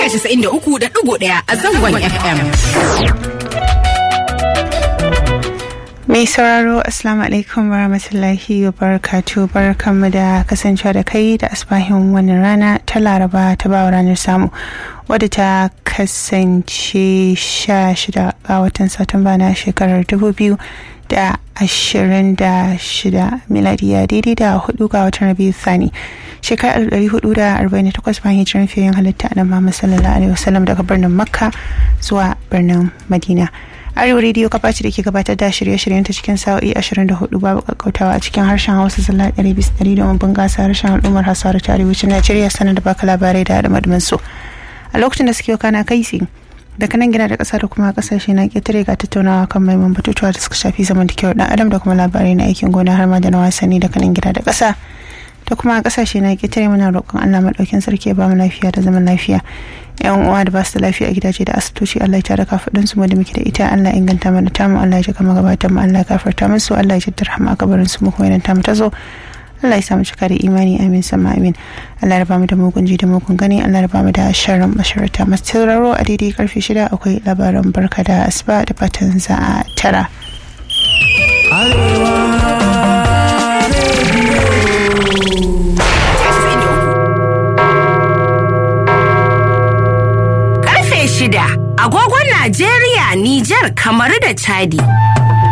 93.1 a zangon FM. Mai sauraro Assalamu alaikum warahmatullahi wabarakatuh barkanmu da kasancewa da kai da asbahin wannan rana ta laraba ta bawa ranar samu wadda ta kasance sha shida ga watan satumba na shekarar dubu biyu da ashirin da shida miladiya daidai da hudu ga watan rabiu thani shekarar ɗari hudu da arba'in da takwas bayan hijiran fiye halitta na Muhammad sallallahu alaihi wasallam daga birnin makka zuwa birnin madina arewa rediyo kafa ce da ke gabatar da shirye-shiryen ta cikin sa'o'i 24 babu kakkautawa a cikin harshen hausa zalla 100 domin bunƙasa harshen al'ummar hausa da arewacin najeriya sanar da baka labarai da haɗa su a lokacin da suke kana kai tsi daga nan gina da ƙasa da kuma ƙasashe na ƙetare ga tattaunawa kan maimakon batutuwa da suka shafi zamantakewar ɗan adam da kuma labarai na aikin gona har ma da na wasanni daga nan gida da ƙasa da kuma ƙasashe na ƙetare muna roƙon allah maɗaukin sarki ya ba mu lafiya da zaman lafiya yan uwa da ba su da lafiya a gidaje da asibitoci Allah ya tare kafadin su da muke da ita Allah inganta mana tamu Allah ya jika magabatan mu Allah ya gafarta musu Allah ya jaddar hama kabarin su mu kuma idan tamu ta zo Allah ya samu cika da imani amin sama amin Allah ya raba mu da mugun ji da mugun gani Allah ya raba mu da sharrin masharata masu tauraro a daidai karfe shida akwai labaran barka da asuba da fatan za a tara. shida agogon Najeriya, Nijar, Kamaru da Chadi.